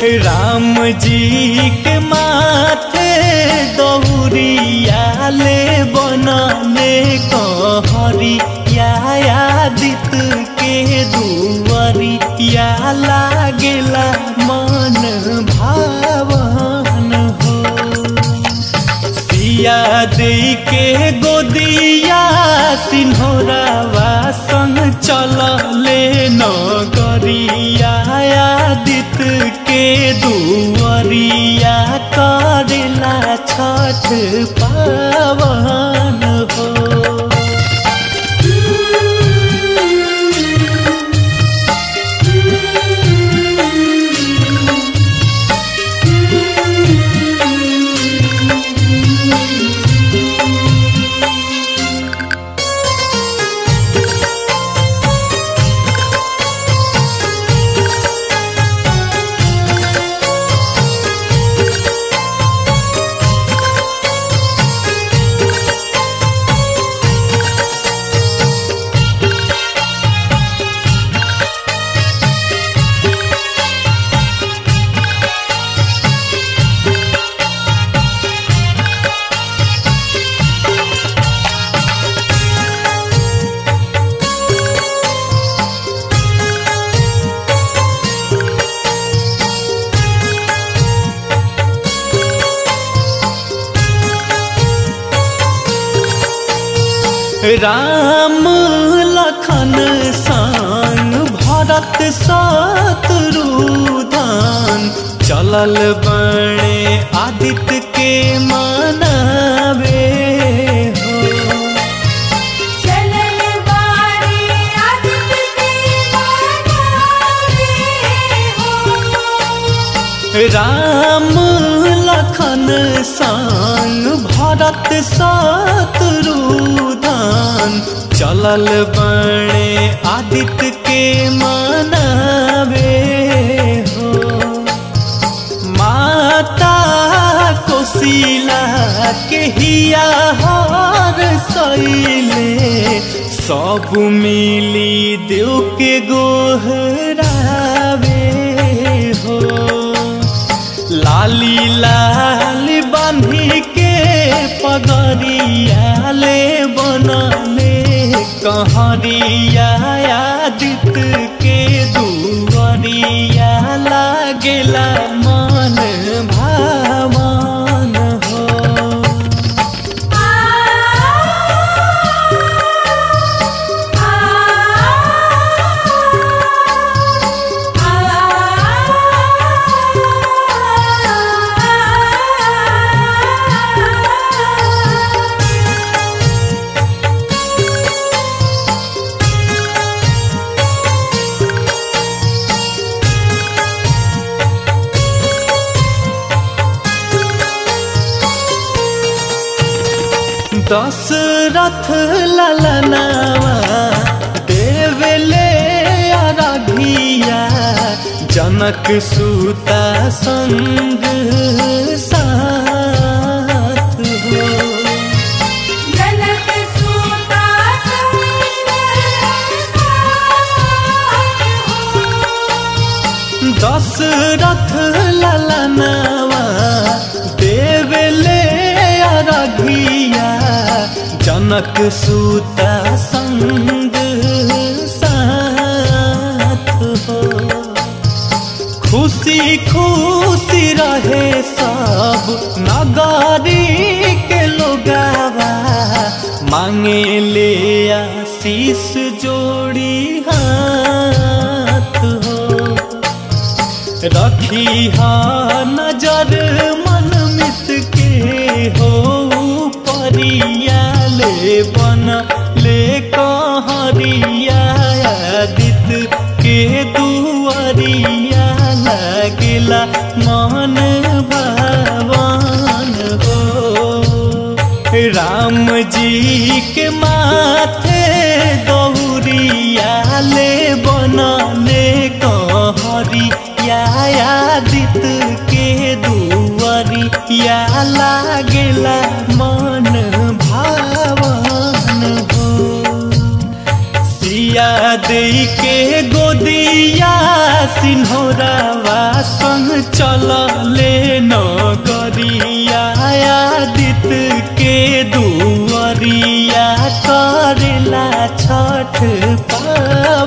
राम जी के माथे दौरिया ले बनले कहरिया आदित के दुवरिया लागेला मन भावन हो सिया दे के गोदिया सिन्होरावा संग चलले नगरिया आदित के दुवरिया करेला छठ पावन हो राम लखन संग भरत शत्रुधन चलल बणे आदित्य के मनावे हो चलल बारे आदित्य के मनावे हो राम लखन संग भरत शत्रुधन चलल बणे आदित्य के मनावे हो माता कोशिला के हिया हर सैले सब मिली देव के गोहरावे हो लाली लाल बांधी के पगरिया ले बनले कहरिया आदित्य के दुवरिया लागेला मन भावन हो आ आ आ दशरथ ललनावा देवले अरघिया जनक सुता संग साथ हो जनक सूता संग साथ हो दशरथ ललनावा देवले अरघिया जनक सुता संग साथ हो खुशी खुशी रहे सब नगारी के लोगावा मांगे ले आशीष जोड़ी हाथ हो रखी हा नजर मन मित के हो परिया ले बन ले कहरिया आदित के दुआरिया लगला मन भवन हो राम जी के माथे दौरिया ले बनले कहरिया आदित के दुआरिया लागेला मन भावन हो सिया दे के गोदिया सिन्होरावा संग चल ले नगरिया आदित के दुअरिया करेला छठ पाव